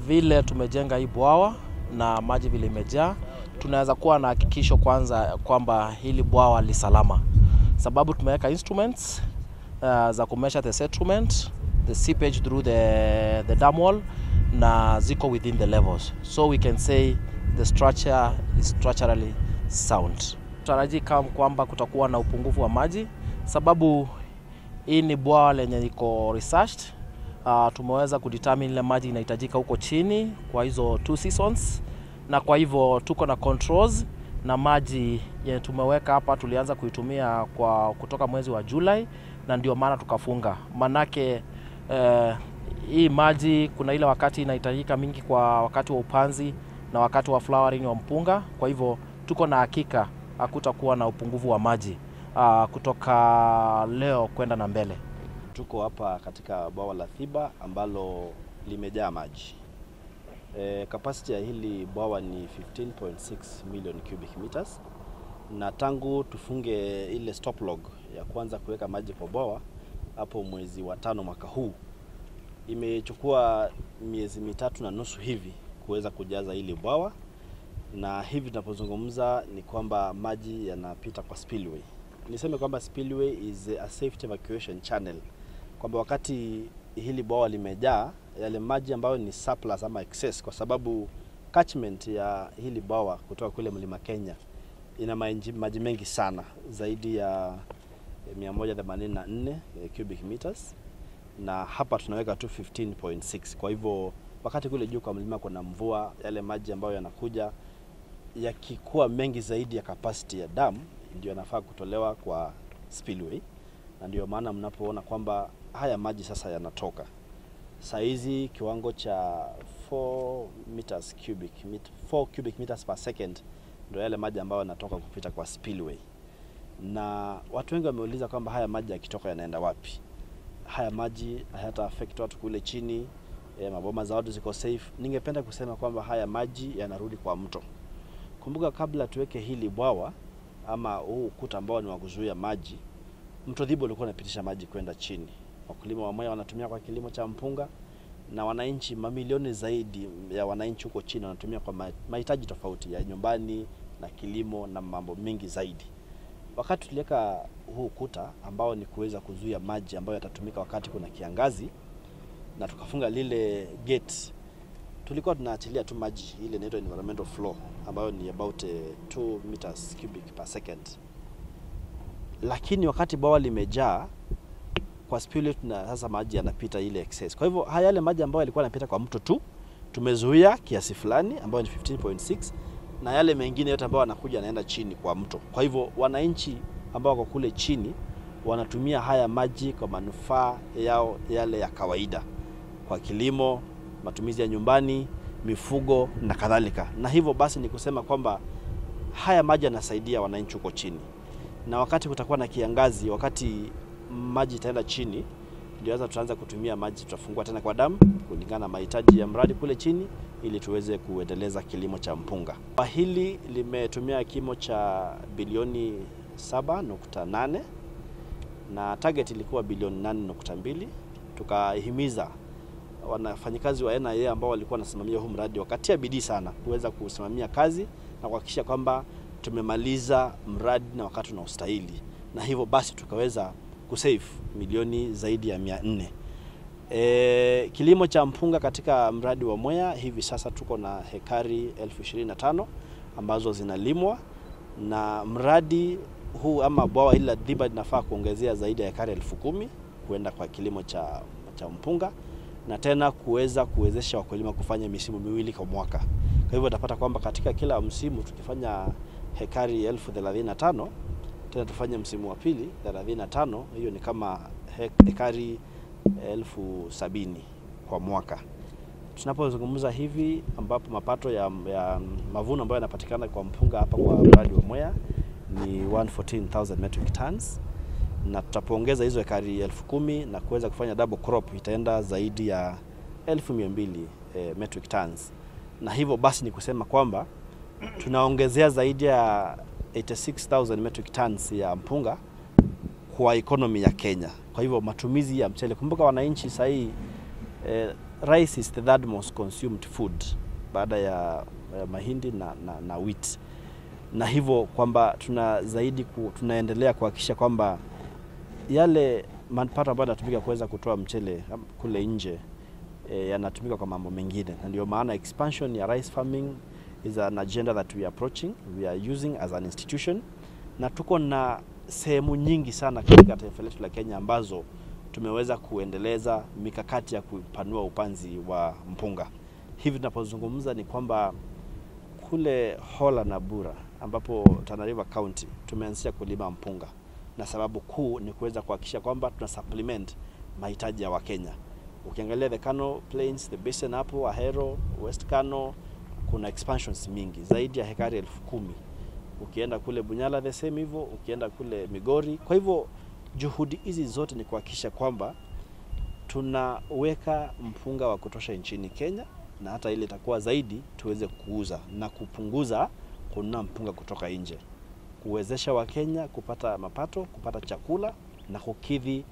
vile tumejenga hii bwawa na maji vile imejaa, tunaweza kuwa na hakikisho kwanza kwamba hili bwawa li salama, sababu tumeweka instruments uh, za kumeasure the settlement the seepage through the, the dam wall na ziko within the levels so we can say the structure is structurally sound. Taraji kama kwamba kutakuwa na upungufu wa maji sababu hii ni bwawa lenye liko researched. Uh, tumeweza kudetermine ile maji inahitajika huko chini kwa hizo two seasons, na kwa hivyo tuko na controls na maji yenye tumeweka hapa tulianza kuitumia kwa kutoka mwezi wa Julai, na ndio maana tukafunga manake eh, hii maji kuna ile wakati inahitajika mingi kwa wakati wa upanzi na wakati wa flowering wa mpunga. Kwa hivyo tuko na hakika hakutakuwa na upungufu wa maji uh, kutoka leo kwenda na mbele. Tuko hapa katika bwawa la Thiba ambalo limejaa maji. E, capacity ya hili bwawa ni 15.6 million cubic meters, na tangu tufunge ile stop log ya kwanza kuweka maji kwa bwawa hapo mwezi wa tano mwaka huu, imechukua miezi mitatu na nusu hivi kuweza kujaza hili bwawa, na hivi tunapozungumza ni kwamba maji yanapita kwa spillway. Niseme kwamba spillway is a safety evacuation channel, kwamba wakati hili bwawa limejaa, yale maji ambayo ni surplus ama excess, kwa sababu catchment ya hili bwawa kutoka kule mlima Kenya ina maji, maji mengi sana zaidi ya 184 cubic meters na hapa tunaweka tu 15.6. Kwa hivyo wakati kule juu kwa mlima kuna mvua, yale maji ambayo yanakuja yakikuwa mengi zaidi ya capacity ya dam ndio yanafaa kutolewa kwa spillway, na ndio maana mnapoona kwamba haya maji sasa yanatoka saa hizi kiwango cha 4 meters cubic, 4 cubic meters per second ndio yale maji ambayo yanatoka kupita kwa spillway, na watu wengi wameuliza kwamba haya maji yakitoka yanaenda wapi? Haya maji hayata affect watu kule chini e, maboma za watu ziko safe. Ningependa kusema kwamba haya maji yanarudi kwa mto. Kumbuka, kabla tuweke hili bwawa ama huu ukuta ambao ni wa kuzuia maji, mto Thiba ulikuwa unapitisha maji kwenda chini. Wakulima wa Mwea wanatumia kwa kilimo cha mpunga, na wananchi mamilioni zaidi ya wananchi huko chini wanatumia kwa mahitaji tofauti ya nyumbani na kilimo na mambo mengi zaidi. Wakati tuliweka huu ukuta ambao ni kuweza kuzuia maji ambayo yatatumika wakati kuna kiangazi, na tukafunga lile gate, tulikuwa tunaachilia tu maji ile inaitwa environmental flow ambayo ni about 2 meters cubic per second, lakini wakati bwawa limejaa kwa spillway na sasa maji yanapita ile excess. Kwa hivyo haya yale maji ambayo yalikuwa yanapita kwa mto tu tumezuia kiasi fulani ambayo ni 15.6 na yale mengine yote ambayo yanakuja yanaenda chini kwa mto. Kwa hivyo wananchi ambao wako kule chini wanatumia haya maji kwa manufaa yao yale ya kawaida, kwa kilimo, matumizi ya nyumbani, mifugo na kadhalika. Na hivyo basi ni kusema kwamba haya maji yanasaidia wananchi huko chini, na wakati kutakuwa na kiangazi, wakati maji itaenda chini, ndio sasa tutaanza kutumia maji, tutafungua tena kwa damu kulingana na mahitaji ya mradi kule chini, ili tuweze kuendeleza kilimo cha mpunga. Hili limetumia kimo cha bilioni 7.8 na target ilikuwa bilioni 8.2. Tukahimiza wanafanyikazi wa NIA ambao walikuwa wanasimamia huu mradi wakatia bidii sana kuweza kusimamia kazi na kuhakikisha kwamba tumemaliza mradi na wakati unaostahili, na hivyo basi tukaweza kusave milioni zaidi ya mia nne. E, kilimo cha mpunga katika mradi wa Mwea hivi sasa tuko na hekari elfu ishirini na tano ambazo zinalimwa na mradi huu ama bwawa hili la Thiba linafaa kuongezea zaidi ya hekari elfu kumi kuenda kwa kilimo cha, cha mpunga na tena kuweza kuwezesha wakulima kufanya misimu miwili kwa mwaka. Kwa hivyo utapata kwamba katika kila msimu tukifanya hekari elfu thelathini na tano tena tufanye msimu wa pili 35, hiyo ni kama hekari elfu sabini kwa mwaka. Tunapozungumza hivi, ambapo mapato ya, ya mavuno ambayo yanapatikana kwa mpunga hapa kwa mradi wa Mwea ni 114,000 metric tons, na tutapoongeza hizo hekari elfu kumi na kuweza kufanya double crop itaenda zaidi ya elfu mia mbili eh, metric tons, na hivyo basi ni kusema kwamba tunaongezea zaidi ya 86,000 metric tons ya mpunga kwa economy ya Kenya. Kwa hivyo matumizi ya mchele, kumbuka wananchi sasa hii eh, rice is the third most consumed food baada ya, ya mahindi na, na, na wheat na hivyo kwamba tuna zaidi ku, tunaendelea kuhakikisha kwamba yale mapato ambayo yanatumika kuweza kutoa mchele am- kule nje e, yanatumika kwa mambo mengine, na ndio maana expansion ya rice farming is an agenda that we are approaching, we are using as an institution, na tuko na sehemu nyingi sana katika taifa letu la Kenya ambazo tumeweza kuendeleza mikakati ya kupanua upanzi wa mpunga. Hivi tunapozungumza ni kwamba kule Hola na Bura ambapo Tana River County tumeanzisha kulima mpunga, na sababu kuu ni kuweza kuhakikisha kwamba tuna supplement mahitaji ya Wakenya. Ukiangalia the Kano Plains, the Basin hapo Ahero, West Kano kuna expansions mingi zaidi ya hekari elfu kumi. Ukienda kule Bunyala the same hivyo, ukienda kule Migori. Kwa hivyo juhudi hizi zote ni kuhakikisha kwamba tunaweka mpunga wa kutosha nchini Kenya na hata ile itakuwa zaidi tuweze kuuza na kupunguza kununua mpunga kutoka nje, kuwezesha Wakenya kupata mapato, kupata chakula na kukidhi